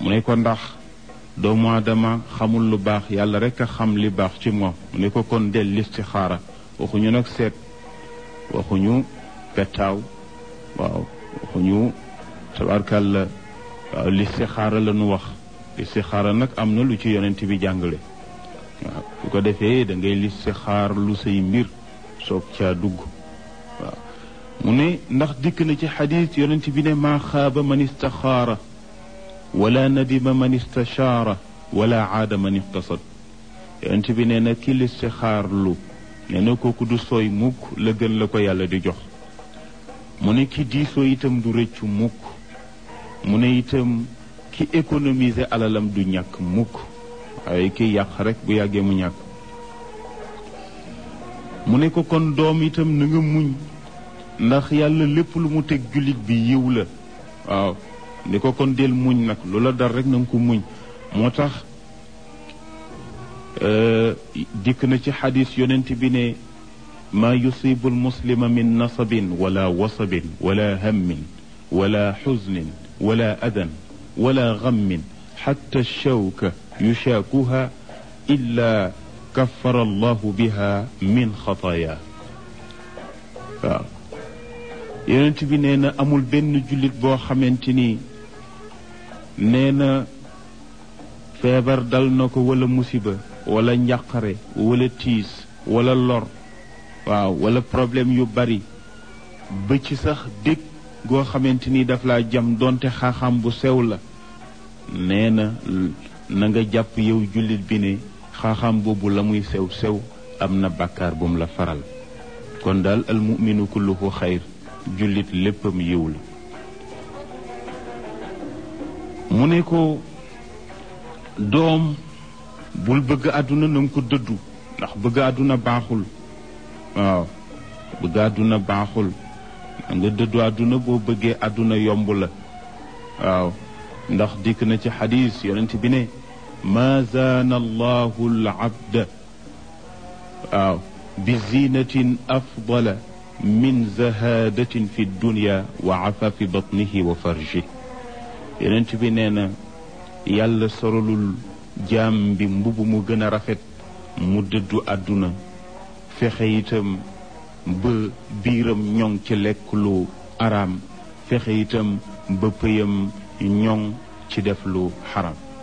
mu ne ko ndax doomu aadama xamul lu baax yàlla rek a xam li baax ci moom mu ne ko kon del listixaara waxuñu nag seet waxuñu pettaaw waaw waxuñu tabarkàlla waaw listixaara la nu wax listixaara nag am na lu ci yonent bi jàngale waaw bu ko defee da ngay listixaar lu say mbir soog caa dugg waaw mu ne ndax dikk na ci xadis yonent bi ne maa xaaba man istaxaara wala nadima man istachaara wala aada man iqtasad yonent bi nee na ki listixaar lu nee na kooku du sooy mukk la gën la ko yàlla di jox mu ne ki diisoo itam du rëccu mukk mu ne itam ki économiser alalam du ñàkk mukk waaye ki yàq rek bu yàggee mu ñàkk mu ne ko kon doom itam na nga muñ ndax yàlla lépp lu mu teg jullit bi yiw la waaw ni ko kon del muñ nag lu la dal rek na nga ko muñ moo tax dikk na ci xadis yonent bi ne maa yusibu almuslima min nasabin wala wasabin wala hammin wala xusnin wala adan wala gammin xatta shawka yushaakuha illa kaffara allahu biha min xataaya waaw yonent bi nee na amul benn jullit boo xamante ni nee na feebar dal na ko wala musiba wala njàqare wala tiis wala lor waaw wala problème yu bari ba ci sax dég goo xamante ni daf laa jam donte xaaxam bu sew la nee na na nga jàpp yow jullit bi ne xaaxam boobu la muy sew sew am na bàkkaar bu mu la faral kon daal al muminu kulluhu xayr jullit léppam yiw la mu ne ko doom bul bëgg àdduna na nga ko dëddu ndax bëgg àdduna baaxul waaw bëgg àdduna baaxul nga dëddu àdduna boo bëggee àdduna yomb la waaw ndax dikk na ci xadis yonent bi ne ma zaana allahu al abda waaw bi zinatin afdala min zahadatin fi dunya wa afafi batnihi wa farji yonent bi nee na yàlla sorolul jaam bi mbubb mu gën a rafet mu dëddu àdduna fexe itam ba biiram ñoŋ ci lekk lu araam fexe itam ba pëyam ñoŋ ci def lu xaram